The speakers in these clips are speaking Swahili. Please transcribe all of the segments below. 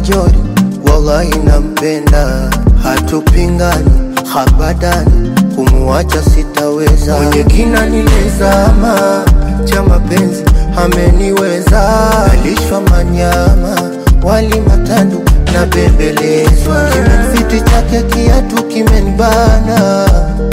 majori, wallahi nampenda, hatupingani habadani, kumuacha sitaweza. Mwenye kina nilizama cha mapenzi ameniweza, alishwa manyama wali matandu na bembelezwa, kimemfiti chake kiatu kimenibana,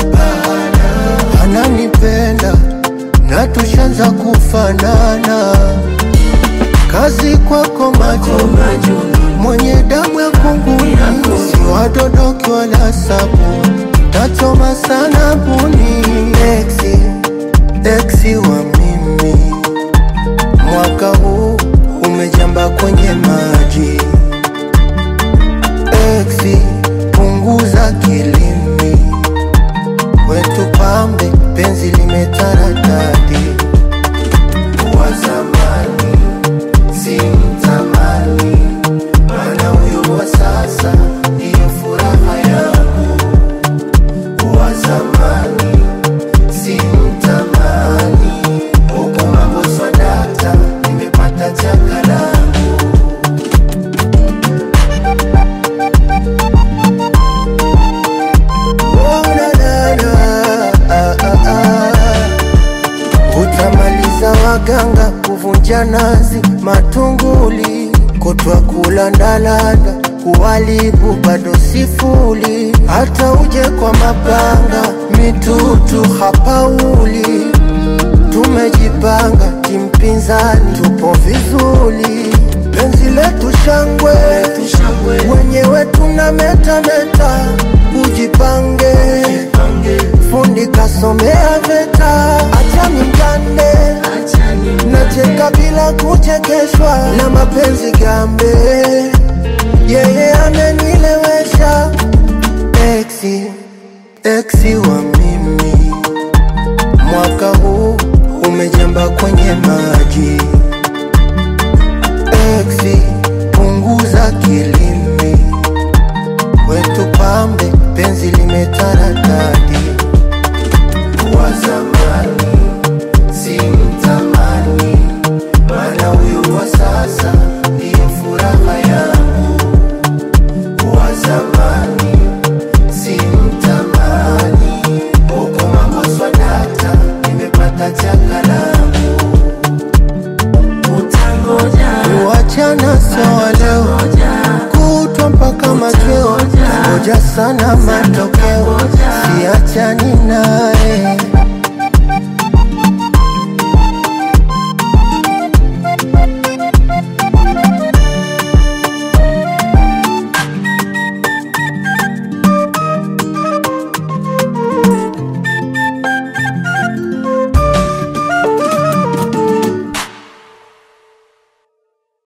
ananipenda na tushanza kufanana, kazi kwako macho mwenye damu ya kunguni, si wadodoki wala sabu, tachoma sana buni, eksi eksi wa mimi, mwaka huu umejamba kwenye maji, eksi punguza kilimi, kwetu pambe penzi limetaradadi, wa zamani si mtamani mana huyu wa sasa ndiyo furaha yangu. Wa zamani si mtamani, huku mambo swadata, nimepata chaka langu. Oh, na, na, na, ah, ah, ah. Utamaliza waganga kuvunja nazi matunguli kutwa kulandalanda kuwalibu bado sifuli hata uje kwa mapanga mitutu hapauli tumejipanga kimpinzani tupo vizuri penzi letu shangwe wenyewe tuna metameta ujipange fundi kasomea veta acha mingane nacheka bila kuchekeshwa na mapenzi gambe yeye amenilewesha eksi eksi wa mimi mwaka huu umejamba kwenye maji eksi punguza kilimi kwetu pambe penzi limetaradadi wa zamani si mtamani mana huyu wa sasa ndiyo furaha yangu wa zamani si mtamani huko mambo swadata nimepata chaka langu kuachana sawa leo kutwa mpaka machweo ngoja sana matokeo siachani naye